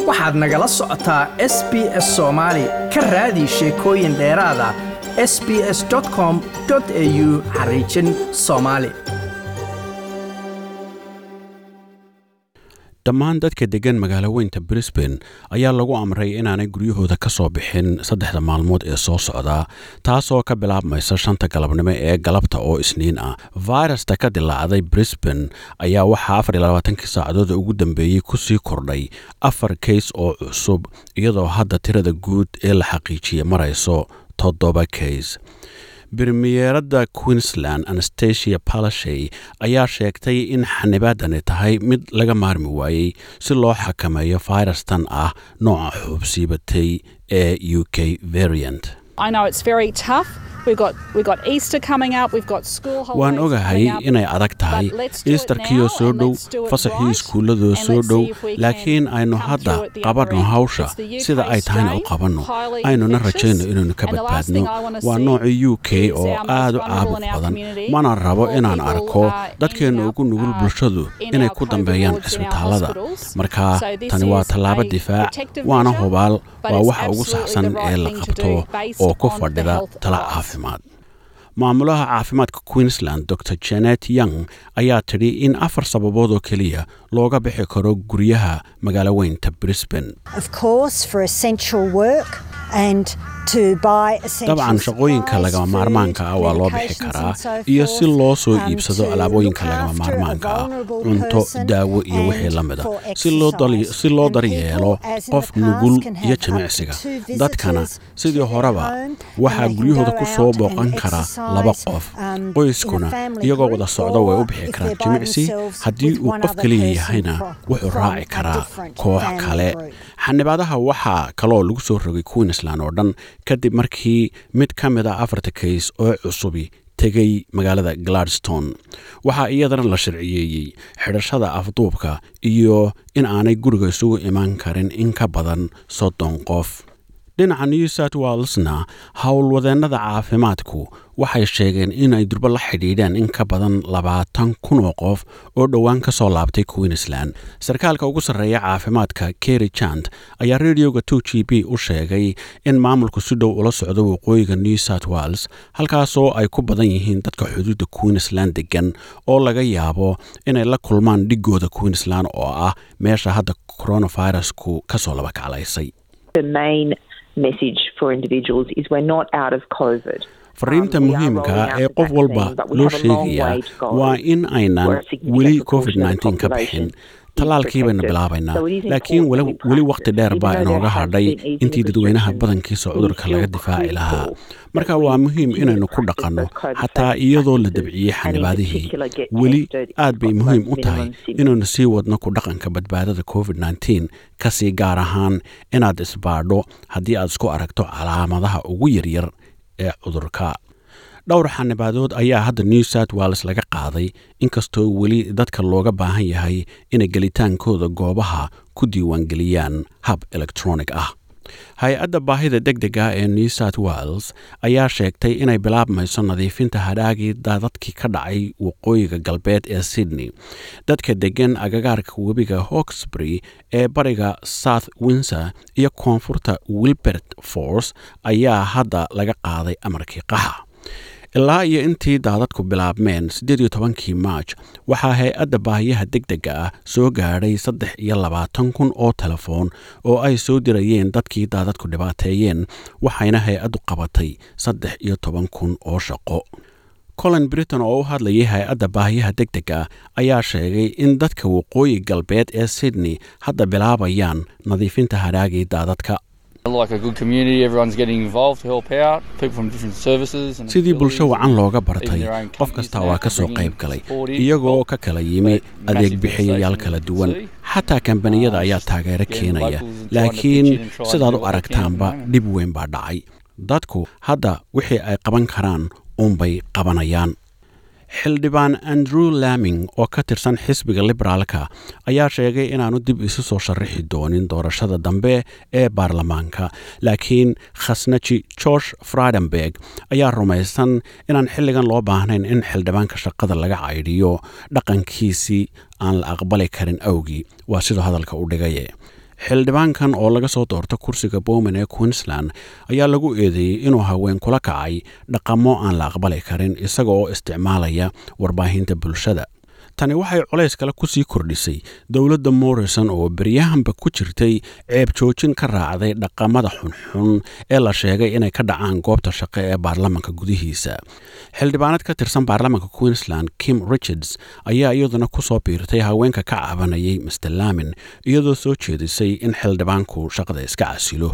waxaad nagala socotaa s b s soomaali ka raadi sheekooyin dheeraada s b s com au xariijin soomaali dhammaan dadka deggan magaalo weynta brisbane ayaa lagu amray inaanay guryahooda ka soo bixin saddexda maalmood ee soo socda taasoo ka bilaabmaysa shanta galabnimo ee galabta oo isniin ah fayrasta ka dilaacday brisbane ayaa waxaa afar iyo labaatankii saacadood ugu dambeeyey kusii kordhay afar kays oo cusub iyadoo hadda tirada guud ee la xaqiijiyey marayso toddoba kays bremiyerada queensland anastasia palashay ayaa sheegtay in xanibaadani tahay mid laga maarmi waayey si loo xakameeyo fayrastan ah nooca xuubsiibatay ee u k variant waan ogahay inay adag tahay iistarkiyo soo dhow fasaxii iskuulladoo soo dhow laakiin aynu hadda qabanno hawsha sida ay tahayna u qabanno aynuna rajayno inaynu ka badbaadno waa nooca u k oo aad u caabuq badan mana rabo inaan arko dadkeenna ugu nugul bulshadu inay ku dambeeyaan cisbitaallada marka tani waa tallaabo difaac waana hubaal waa waxa ugu saxsan ee la qabto oo ku fadhida tala caafimaad maamulaha caafimaadka queensland dor janet young ayaa tidhi in afar sababood oo keliya looga bixi karo guryaha magaalo weynta brisbane dabcan shaqooyinka lagama maarmaanka ah waa loo bixi karaa iyo si loo soo iibsado alaabooyinka lagama maarmaanka ah cunto daawo iyo wixii la mida si loo daryeelo qof nugul iyo jimicsiga dadkana sidii horeba waxaa guryahooda ku soo booqan kara laba qof qoyskuna iyagoo wada socdo way u bixi karaan jimicsi haddii uu qof keliya yahayna wuxuu raaci karaa koox kale xanibaadaha waxaa kaloo lagu soo rogay queensland oo dhan kadib markii mid ka mid a afarta kays oo cusubi tegay magaalada gladstone waxaa iyadana la sharciyeeyey xidhashada afduubka iyo in aanay guriga isugu imaan karin in ka badan soddon qof dhinaca new south walesna howlwadeennada caafimaadku waxay sheegeen inay durbo la xidhiidheen in ka badan labaatan kun oo qof oo dhowaan ka soo laabtay queensland sarkaalka ugu sarreeya caafimaadka kerry jant ayaa radioga two g b u sheegay in maamulku si dhow ula socdo waqooyiga new south wales halkaasoo ay ku badan yihiin dadka xuduudda queensland degan oo laga yaabo inay la kulmaan dhigooda queensland oo ah meesha hadda coronavirusku ka soo laba kaclaysay fariinta muhiimka ee qof walba loo sheegayaa waa in aynan weli covid ka bixin tallaalkii baynu bilaabaynaa laakiin weli wakhti dheer baa inooga hadhay intii dadweynaha badankiisa cudurka laga difaaci lahaa marka waa muhiim inaynu ku dhaqanno xataa iyadoo la dabciyey xanibaadihii weli aad bay muhiim u tahay inaynu sii wadno ku dhaqanka badbaadada covid kasii gaar ahaan inaad isbaadho haddii aad isku aragto calaamadaha ugu yaryar ee cudurka dhowr xanibaadood ayaa hadda new south wales laga qaaday inkastoo weli dadka looga baahan yahay inay gelitaankooda goobaha ku diiwaangeliyaan hab elektronig ah hay-adda baahida deg dega ee new south wales ayaa sheegtay inay bilaabmayso nadiifinta hadhaagii daadadkii ka dhacay waqooyiga galbeed ee sydney dadka deggan agagaarka webiga hawksbury ee bariga south windsor iyo koonfurta wilbert force ayaa hadda laga qaaday amarkii qaxa ilaa iyo intii daadadku bilaabmeen siddeed iyo tobankii maaj waxaa hay-adda baahiyaha deg dega ah soo gaadhay saddex iyo labaatan kun oo telefoon oo ay soo dirayeen dadkii daadadku dhibaateeyeen waxayna hay-addu qabatay saddex iyo toban kun oo shaqo colin britain oo u hadlayay hay-adda baahiyaha deg dega ayaa sheegay in dadka waqooyi galbeed ee sydney hadda bilaabayaan nadiifinta hadhaagii daadadka sidii bulsho wacan looga bartay qof kasta waa ka soo qayb galay iyagoo ka kala yimi adeeg bixiyayaal kala duwan xataa kambaniyada ayaa taageero keenaya laakiin sidaad u aragtaanba dhib weyn baa dhacay dadku hadda wixii ay qaban karaan uunbay qabanayaan xildhibaan andrew laming oo ka tirsan xisbiga liberaalka ayaa sheegay inaanu dib isu soo sharaxi doonin doorashada dambe ee baarlamaanka laakiin khasnaji george fridenberg ayaa rumaysan inaan xilligan loo baahnayn in xildhibaanka shaqada laga caydhiyo dhaqankiisii aan la aqbali karin awgii waa siduu hadalka u dhigaye xildhibaankan oo laga soo doorta kursiga bowman ee queensland ayaa lagu eedeeyey inuu haween kula kacay dhaqamo aan la aqbali karin isaga oo isticmaalaya warbaahinta bulshada tani waxay colays kale ku sii kordhisay dowladda morrison oo beryahanba ku jirtay ceeb joojin ka raacday dhaqamada xunxun ee la sheegay inay ka dhacaan goobta shaqo ee baarlamanka gudihiisa xildhibaanad ka tirsan baarlamanka queensland kim richards ayaa iyaduna ku soo biirtay haweenka ka cabanayay mr lamin iyadoo soo jeedisay in xildhibaanku shaqada iska casilo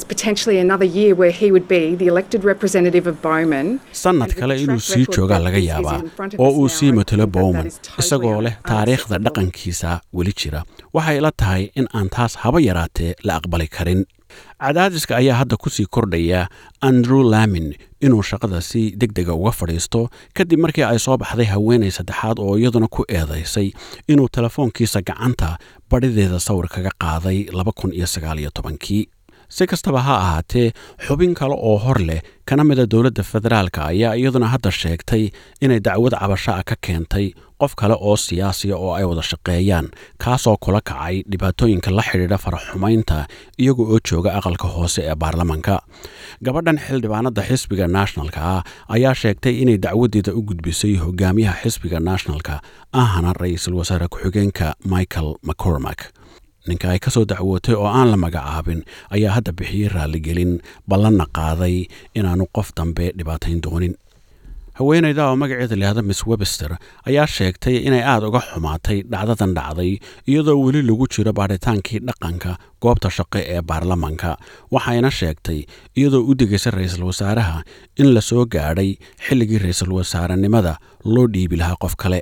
sannad kale inuu sii joogaa laga yaabaa oo uu sii matelo bowman isagoo leh taariikhda dhaqankiisa weli jira waxay la tahay in aan taas haba yaraatee la aqbali karin cadaadiska ayaa hadda ku sii kordhaya andrew lamin inuu shaqada si deg dega uga fadhiisto kadib markii ay soo baxday haweenay saddexaad oo iyaduna ku eedaysay inuu telefoonkiisa gacanta badhideeda sawir kaga qaaday kii si kastaba ha ahaatee xubin kale oo hor leh kana mida dowladda federaalka ayaa iyaduna hadda sheegtay inay dacwad cabasho ah ka keentay qof kale oo siyaasiya oo ay wada shaqeeyaan kaasoo kula kacay dhibaatooyinka la xidhiidha faraxumaynta iyaga oo jooga aqalka hoose ee baarlamanka gabadhan xildhibaanada xisbiga nationalka ah ayaa sheegtay inay dacwadeeda u gudbisay hogaamiyaha xisbiga nationalka ahana ra-iisul wasaare ku-xigeenka michael mccormack ninka ay ka soo dacwootay oo aan la magacaabin ayaa hadda bixiyey raalligelin ballanna qaaday inaanu qof dambe dhibaatayn doonin haweenayda oo magaceeda lihahda miss webster ayaa sheegtay inay aad uga xumaatay dhacdadan dhacday iyadoo weli lagu jiro baadhitaankii dhaqanka goobta shaqo ee baarlamanka waxayna sheegtay iyadoo u degaysa ra-iisul wasaaraha in la soo gaadhay xilligii ra-iisul wasaarenimada loo dhiibi lahaa qof kale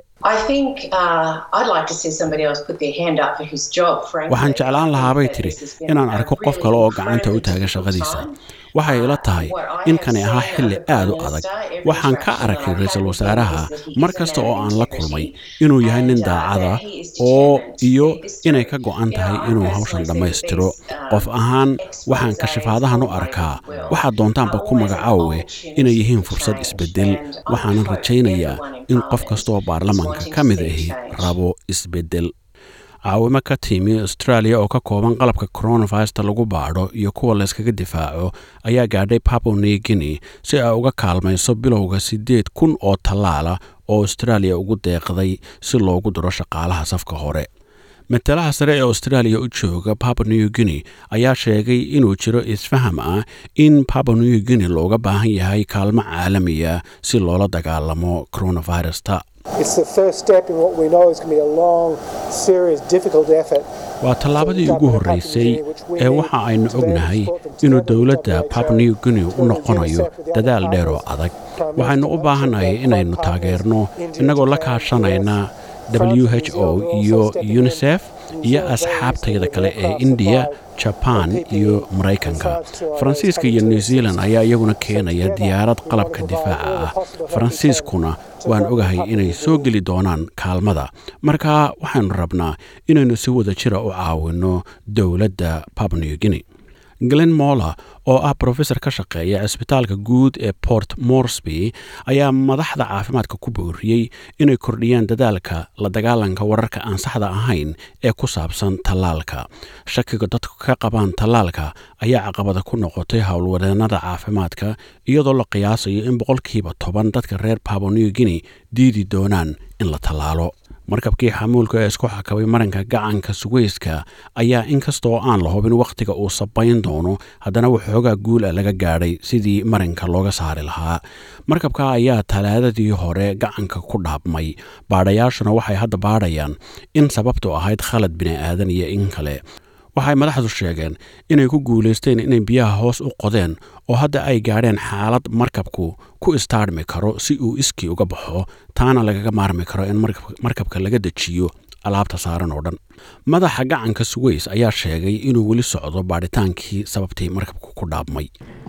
waxaan jeclaan lahaabay tidhi inaan arko qof kale oo gacanta u taaga shaqadiisa waxay ila tahay in kani ahaa xilli aad u adag waxaan ka arkay ra-iisul wasaaraha mar kasta oo aan la kulmay inuu yahay nin daacada oo iyo inay ka go'an tahay inuu hawshan dhammaystiro qof ahaan waxaan kashifaadahan u arkaa waxaad doontaanba ku magacaawe inay yihiin fursad isbeddel waxaanan rajaynayaa in qof kastaoo baarlamanka ka mid ahi rabo isbeddel caawimo ka timi australia oo ka kooban qalabka coronavirusta lagu baadho iyo kuwa layskaga difaaco ayaa gaadhay papo new guinea si ay uga kaalmayso bilowga siddeed kun oo tallaala oo australia ugu deeqday si loogu diro shaqaalaha safka hore matalaha sare ee australia u jooga papa new guinea ayaa sheegay inuu jiro isfaham ah in papa new guinea looga baahan yahay kaalmo caalamiya si loola dagaalamo coronavirusta waa tallaabadii ugu horreysay ee waxa aynu ognahay inuu dowladda papa new guinea u noqonayo dadaal dheer oo adag waxaynu u baahannahay inaynu taageerno innagoo la kaashanayna w h o iyo unisef iyo asxaabtayda kale ee indiya jaban iyo maraykanka faransiiska iyo new zealand ayaa iyaguna keenaya diyaarad qalabka difaaca ah faransiiskuna waan ogahay inay soo geli doonaan kaalmada marka waxaynu rabnaa inaynu si wada jira u caawinno dowladda papnew guinea glen moller oo ah brofesor ka shaqeeya cisbitaalka guud ee port morsby ayaa madaxda caafimaadka ku booriyey inay kordhiyaan dadaalka la dagaalanka wararka aan saxda ahayn ee ku saabsan tallaalka shakiga dadku ka qabaan tallaalka ayaa caqabada ku noqotay howlwadeennada caafimaadka iyadoo la qiyaasayo in boqolkiiba toban dadka reer pabonew guinea diidi doonaan in la tallaalo markabkii xamuulka ee isku xakabay maranka gacanka suweyska ayaa inkastoo aan la hubin wakhtiga uu sabayn doono haddana waxoogaa guul a laga gaadhay sidii maranka looga saari lahaa markabka ayaa talaadadii hore gacanka ku dhaabmay baadhayaashuna waxay hadda baadhayaan in sababtu ahayd khalad bini'aadan iyo in kale waxay madaxdu sheegeen inay ku guulaysteen inay biyaha hoos u qodeen oo hadda ay gaadheen xaalad markabku ku istaarmi karo si uu iskii uga baxo taana lagaga maarmi karo in markabka laga dejiyo alaabta saaran oo dhan madaxa gacanka suweys ayaa sheegay inuu weli socdo baadhitaankii sababtii markabku ku dhaabmay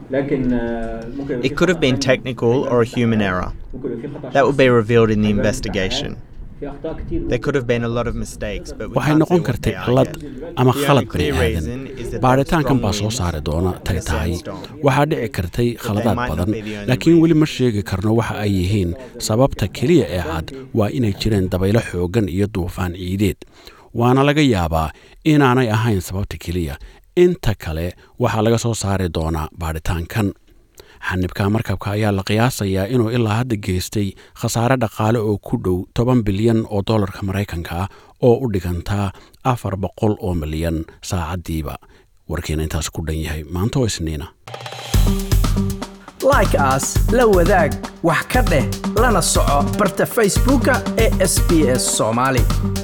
It could have been technical or a human error. That would be revealed in the investigation. There could have been a lot of mistakes, but we waxay can't noqon say what kartay they are cilad yet. ama The only khalad clear bini reason is aadan that baaritaankan baa strong soo winds saari doona and tay the tahay sandstorm. waxaa dhici kartay khaladaad might not badan be the only laakiin weli ma reason. sheegi karno waxa ay yihiin sababta keliya ee cad waa inay jireen dabaylo xooggan iyo duufaan ciideed waana laga yaabaa inaanay ahayn sababta keliya inta kale waxaa laga soo saari doonaa baadhitaankan xanibka markabka ayaa la qiyaasayaa inuu ilaa hadda geystay khasaare dhaqaale oo ku dhow toban bilyan oo dollarka maraykanka ah oo u dhigantaa afar boqol oo milyan saacaddiiba warkiina intaas ku dhan yahay maanta oo isniina like aas la wadaag wax ka dheh lana soco barta facebooka ee sb s soomaali